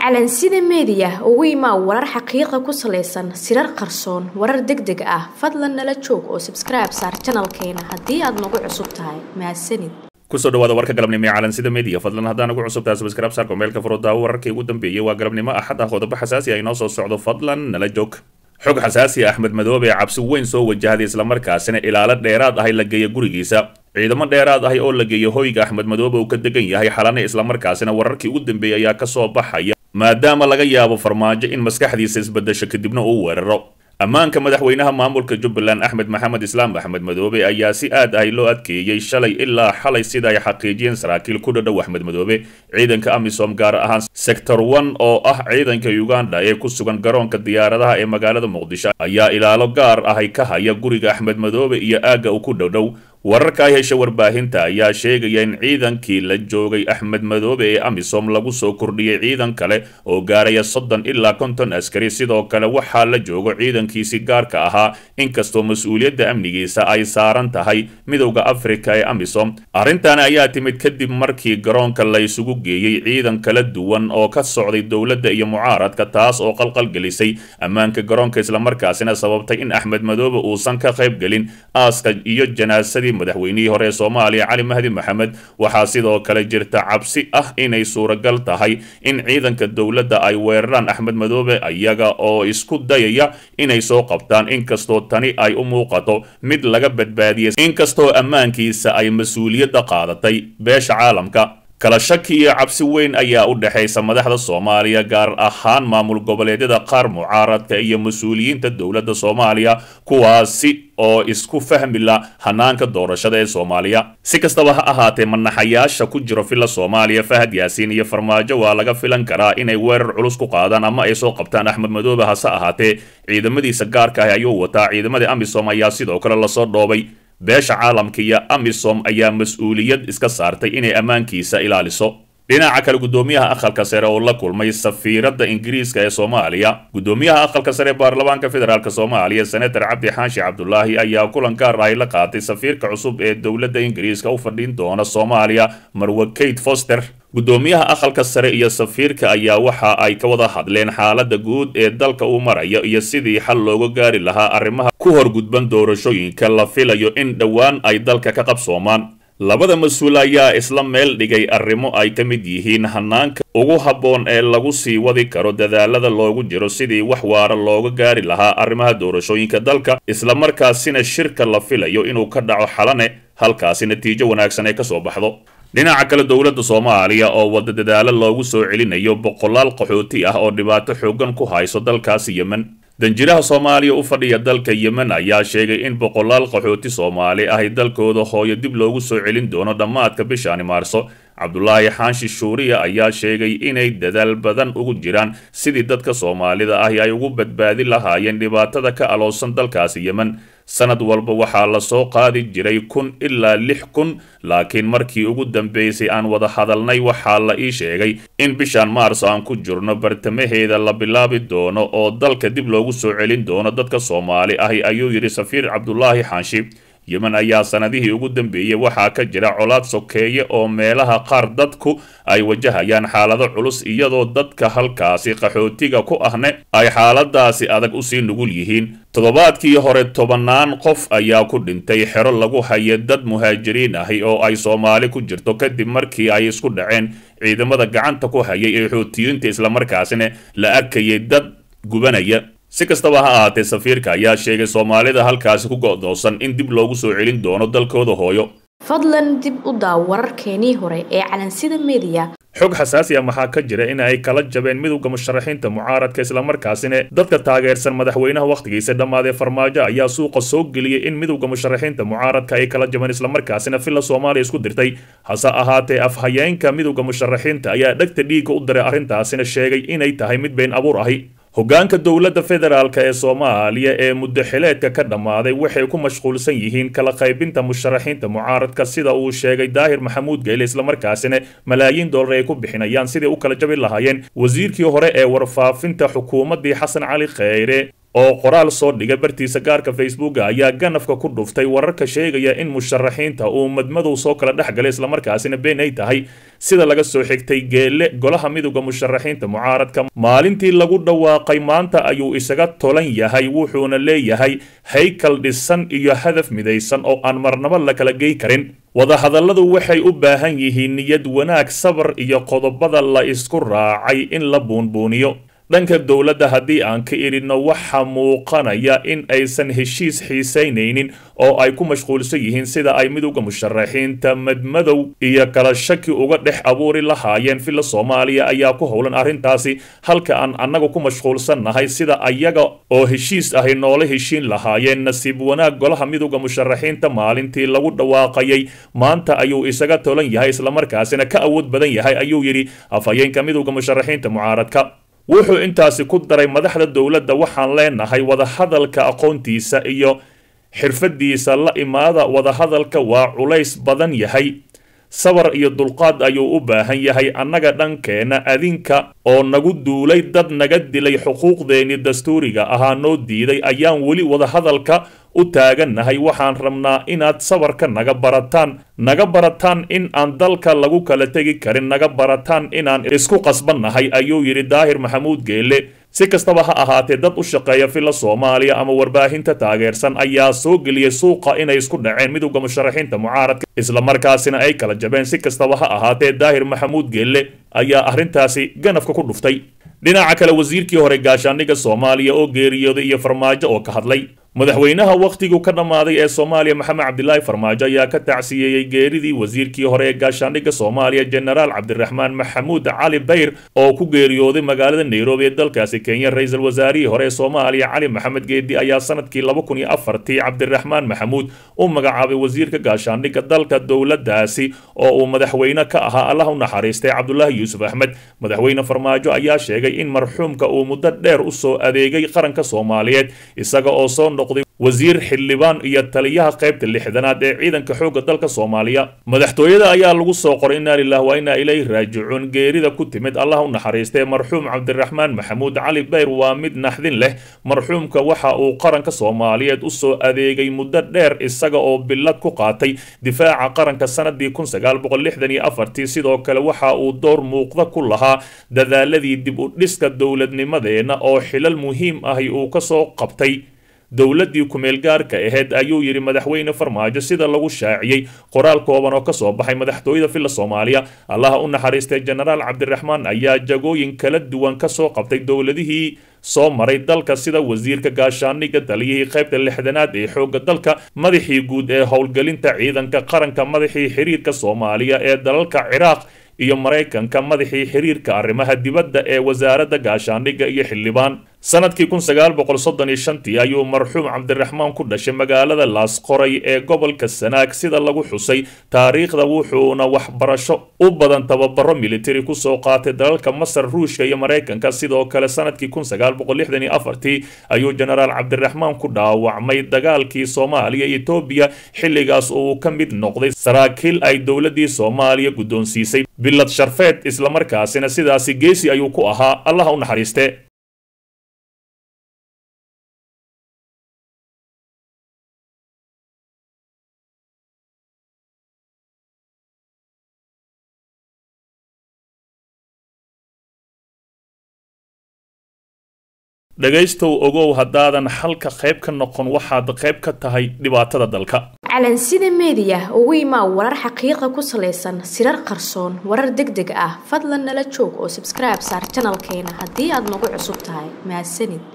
calansida meediya ugu imaa warar xaqiiqa ku salaysan sirar qarsoon warar deg deg ah fadlan nala joog oo sabskribe saar janalkeena haddii aad nagu cusub tahay mahadsanid kusoo dhawaada warka galabnimo ee calansida media fadlan haddaan ugu cusub tahay subscribe saarko meelka furo daawo wararkii ugu dambeeyey waa galabnimo axad ah qodobo xasaasi ah inoo soo socdo fadlan nala joog xog xasaasi ah axmed madoobe ee cabsi weyn soo wajahday islamarkaasina ilaalo dheeraad ahay la geeya gurigiisa ciidamo dheeraad ahay oo la geeya hoyga axmed madoobe uu ka degan yahay xalane islamarkaasina wararkii ugu dambeeyey ayaa kasoo baxaya maadaama laga yaabo farmaajo in maskaxdiisa isbedesho kadibna uu weeraro ammaanka madaxweynaha maamulka jubbaland axmed maxamed islaam axmed madoobe ayaa si aad ahay loo adkeeyey shalay ilaa xalay sida ay xaqiijiyeen saraakiil ku dhadhow axmed madoobe ciidanka amisom gaar ahaan sector one oo ah ciidanka uganda ee ku sugan garoonka diyaaradaha ee magaalada muqdisho ayaa ilaalo gaar ahay ka haya guriga axmed madoobe iyo aagga uu ku dhowdhow wararka ay hesha warbaahinta ayaa sheegaya in ciidankii la joogay axmed madoobe ee amisom lagu soo kordhiyey ciidan kale oo gaaraya soddon ilaa konton askari sidoo kale waxaa la joogo ciidankiisi gaarka ahaa inkastoo mas-uuliyadda amnigiisa ay saaran tahay midowda afrika ee amisom arrintan ayaa timid kadib markii garoonka la isugu geeyey ciidan kala duwan oo ka socday dowladda iyo mucaaradka taas oo qalqalgelisay ammaanka garoonka islamarkaasina sababtay in axmed madoobe uusan ka qayb gelin aaska iyo janaasadii madaxweynihii hore ee soomaaliya cali mahdi maxamed waxaa sidoo kale jirta cabsi ah inay suuragal tahay in ciidanka dowladda ay weeraraan axmed madoobe iyaga oo isku dayaya inay soo qabtaan inkastoo tani ay u muuqato mid laga badbaadiyay inkastoo ammaankiisa ay mas-uuliyadda qaadatay beesha caalamka kala shaki iyo cabsi weyn ayaa u dhexaysa madaxda soomaaliya gaar ahaan maamul goboleedyada qaar mucaaradka iyo mas-uuliyiinta dowladda soomaaliya kuwaasi oo isku fahmi la hanaanka doorashada ee soomaaliya si kastaba ha ahaatee manaxayaasha ku jiro villa soomaaliya fahad yaasiin iyo farmaajo waa laga filan karaa inay weerar culus ku qaadaan ama ay soo qabtaan axmed madoobe hase ahaatee ciidamadiisa gaarka ah ayuu wataa ciidamadii amisom ayaa sidoo kale lasoo dhoobay beesha caalamka iyo amisom ayaa mas-uuliyad iska saartay inay ammaankiisa ilaaliso dhinaca kale guddoomiyaha aqalka sare oo la kulmay safiiradda ingiriiska ee soomaaliya guddoomiyaha aqalka sare ee baarlamaanka federaalk soomaaliya senator cabdi xaashi cabdulaahi ayaa kulan gaar ahy la qaatay safiirka cusub ee dowladda ingiriiska u fadhin doona soomaaliya marwe kate foster guddoomiyaha aqalka sare iyo safiirka ayaa waxa ay ka wada hadleen xaaladda guud ee dalka uu marayo iyo sidii xal looga gaari lahaa arrimaha ku horgudban doorashooyinka la filayo in dhowaan ay dalka ka qabsoomaan labada mas-uul ayaa isla meel dhigay arrimo ay ka mid yihiin hanaanka ugu habboon ee lagu sii wadi karo dadaalada loogu jiro sidii wax waara looga gaari lahaa arrimaha doorashooyinka dalka islamarkaasina shirka la filayo inuu ka dhaco xalane halkaasi natiijo wanaagsan ay kasoo baxdo dhinaca kale dowladda soomaaliya oo wada dadaalo loogu soo celinayo boqolaal qaxooti ah oo dhibaato xoogan ku hayso dalkaasi yemen danjiraha soomaaliya u fadhiya dalka yemen ayaa sheegay in boqolaal qaxooti soomaali ahy dalkooda hooyo dib loogu soo celin doono dhammaadka bishaani maarso cabdulaahi xaanshi shuuriya ayaa sheegay inay dadaal badan ugu jiraan sidii dadka soomaalida ahi ay ugu badbaadi lahaayeen dhibaatada ka aloosan dalkaasi yemen sanad walba waxaa lasoo qaadi jiray kun ilaa lix kun laakiin markii ugu dambeysay aan wada hadalnay waxaa la ii sheegay in bishaan maarso aan ku jirno bartamaheeda la bilaabi doono oo dalka dib loogu soo celin doono dadka soomaali ahi ayuu yidhi safiir cabdulaahi xaanshi yemen ayaa sanadihii ugu dambeeyey waxaa ka jira colaad sokeeye oo meelaha qaar dadku ay wajahayaan xaalado culus iyadoo dadka halkaasi qaxootiga ku ahne ay xaaladaasi adag usii nugul yihiin toddobaadkii hore tobannaan qof ayaa ku dhintay xero lagu haya dad muhaajiriin ahi oo ay soomaali ku jirto kadib markii ay isku dhaceen ciidamada gacanta ku hayay ee xoutiyiinta islamarkaasina la arkayay dad gubanaya si kastaba ha ahaatee safiirka ayaa sheegay soomaalida halkaasi ku go'doosan in dib loogu soo celin doono dalkooda hooyo fadlan dib u daaw wararkeenii hore ee calansida meediya xog xasaasi ah waxaa ka jira in ay kala jabeen midowda musharaxiinta mucaaradka islamarkaasina dadka taageersan madaxweynaha wakhtigiisa dhammaadee farmaajo ayaa suuqa soo geliyey in midowda musharaxiinta mucaaradka ay kala jabeen islamarkaasina villa soomaaliya isku dirtay hase ahaatee afhayeenka midowda musharaxiinta ayaa dhegta dhiigga u diray arrintaasina sheegay inay tahay mid been abuur ahi hoggaanka dowladda federaalk ee soomaaliya ee muddo xileedka ka dhammaaday waxay ku mashquulsan yihiin kala qaybinta musharaxiinta mucaaradka sida uu sheegay daahir maxamuud geyle islamarkaasina malaayiin dollar ay ku bixinayaan sidai u kala jabi lahaayeen wasiirkii hore ee warfaafinta xukuumaddii xasan cali kheyre oo qoraal soo dhigay bartiisa gaarka facebooka ayaa ganafka ku dhuftay wararka sheegaya in musharaxiinta uu madmadow soo kala dhex galay islamarkaasina been ay tahay sida laga soo xigtay geelle golaha midowda musharaxiinta mucaaradka maalintii lagu dhawaaqay maanta ayuu isaga tolan yahay wuxuuna leeyahay haykal dhisan iyo hadaf midaysan oo aan marnabo la kala gey karin wadahadalladu waxay u baahan yihiin niyad wanaag sabar iyo qodobada la isku raacay in la buunbuuniyo dhanka dowladda haddii aan ka idhinno waxaa muuqanaya in aysan heshiis xiisaynaynin oo ay ku mashquulsan yihiin sida ay midowda musharaxiinta madmadow iyo kala shaki uga dhex abuuri lahaayeen villa soomaaliya ayaa ku howlan arrintaasi halka aan annaga ku mashquulsannahay sida ayaga oo heshiis ahay noola heshiin lahaayeen nasiib wanaag golaha midowda musharaxiinta maalintii lagu dhawaaqayay maanta ayuu isaga tolan yahay islamarkaasina ka awood badan yahay ayuu yidhi afhayeenka midowda musharaxiinta mucaaradka wuxuu intaasi ku daray madaxda dowladda waxaan leenahay wadahadalka aqoontiisa iyo xirfadiisa la imaada wadahadalka waa culays badan yahay sabar iyo dulqaad ayuu u baahan yahay annaga dhankeenna adinka oo nagu duulay dad naga dilay xuquuqdeennii dastuuriga ahaa noo diiday ayaan weli wadahadalka u taagannahay waxaan rabnaa inaad sabarka naga barataan naga barataan in aan dalka lagu kala tegi karin naga barataan inaan isku qasbannahay ayuu yidhi daahir maxamuud geelle si kastaba ha ahaatee dad u shaqeeya villa soomaaliya ama warbaahinta taageersan ayaa soo geliyey suuqa inay isku dhaceen midowda musharaxiinta mucaaradka islamarkaasina ay kala jabeen si kastaba ha ahaatee daahir maxamuud geelle ayaa arrintaasi ganafka ku dhuftay dhinaca kale wasiirkii hore gaashaandhigga soomaaliya oo geeriyooday iyo farmaajo oo ka hadlay madaxweynaha wakhtigu ka dhammaaday ee soomaaliya maxamed cabdilaahi farmaajo ayaa ka tacsiyeeyey geeridii wasiirkii hore ee gaashaandhigga soomaaliya jenaraal cabdiraxmaan maxamuud cali bayr oo ku geeriyooday magaalada nairobi ee dalkaasi kenya ra-iisul wasaarihii hore ee soomaaliya cali maxamed geedi ayaa sanadkii laba kun iyo afartii cabdiraxmaan maxamuud u magacaabay wasiirka gaashaandhigga dalka dowladdaasi oo uu madaxweyne ka ahaa allah u naxariistay cabdulaahi yuusuf axmed madaxweyne farmaajo ayaa sheegay in marxuumka uu muddo dheer u soo adeegay qaranka soomaaliyeed isaga oo soo wasiir xildhibaan iyo taliyaha qaybta lixdanaad ee ciidanka xoogga dalka soomaaliya madaxtooyada ayaa lagu soo qoray inaa lilah waa inaa ilayhi raajicuun geerida ku timid allah u naxariistay marxuum cabdiraxmaan maxamuud cali bayr waa mid naxdin leh marxuumka waxa uu qaranka soomaaliyeed u soo adeegay muddo dheer isaga oo billad ku qaatay difaaca qaranka sanadii kun sagaal boqol lixdan iyo afartii sidoo kale waxa uu door muuqda ku lahaa dadaaladii dib u dhiska dowladnimadeenna oo xilal muhiim ahi uu kasoo qabtay dowladdii ku-meelgaarka ahayd ayuu yidhi madaxweyne farmaajo sida lagu shaaciyey qoraal kooban oo kasoo baxay madaxtooyada villa soomaaliya allaha u naxariistay jenaraal cabdiraxmaan ayaa jagooyin kala duwan kasoo qabtay dowladihii soo maray dalka sida wasiirka gaashaandhigga taliyihii qaybta lixdanaad ee xoogga dalka madaxii guud ee howlgelinta ciidanka qaranka madaxii xiriirka soomaaliya ee dalalka ciraaq iyo maraykanka madaxii xiriirka arrimaha dibadda ee wasaaradda gaashaandhigga iyo xildhibaan sanadkii kun sagaal boqol soddon iyo shantii ayuu marxuum cabdiraxmaan ku dhashay magaalada laasqoray ee gobolka sanaag sida lagu xusay taariikhda wuxuuna waxbarasho u badan tababaro militari kusoo qaatay dalalka masar ruushka iyo maraykanka sidoo kale sanadkii kun sagaal boqol lixdan iyo afartii ayuu jenaraal cabdiraxmaan ku dhaawacmay dagaalkii soomaaliya iyo etoobiya xilligaas uu ka mid noqday saraakiil ay dowladdii soomaaliya guddoonsiisay bilad sharfeed islamarkaasina sidaasi geesi ayuu ku ahaa allaha u naxariiste dhegaystow ogow haddaadan xalka qayb ka noqon waxaad qayb ka tahay dhibaatada dalka calansida meediya ugu imaa warar xaqiiqa ku salaysan sirar qarsoon warar deg deg ah fadlan nala joog oo sabskribe saar janalkeena haddii aad nagu cusub tahay mahadsanid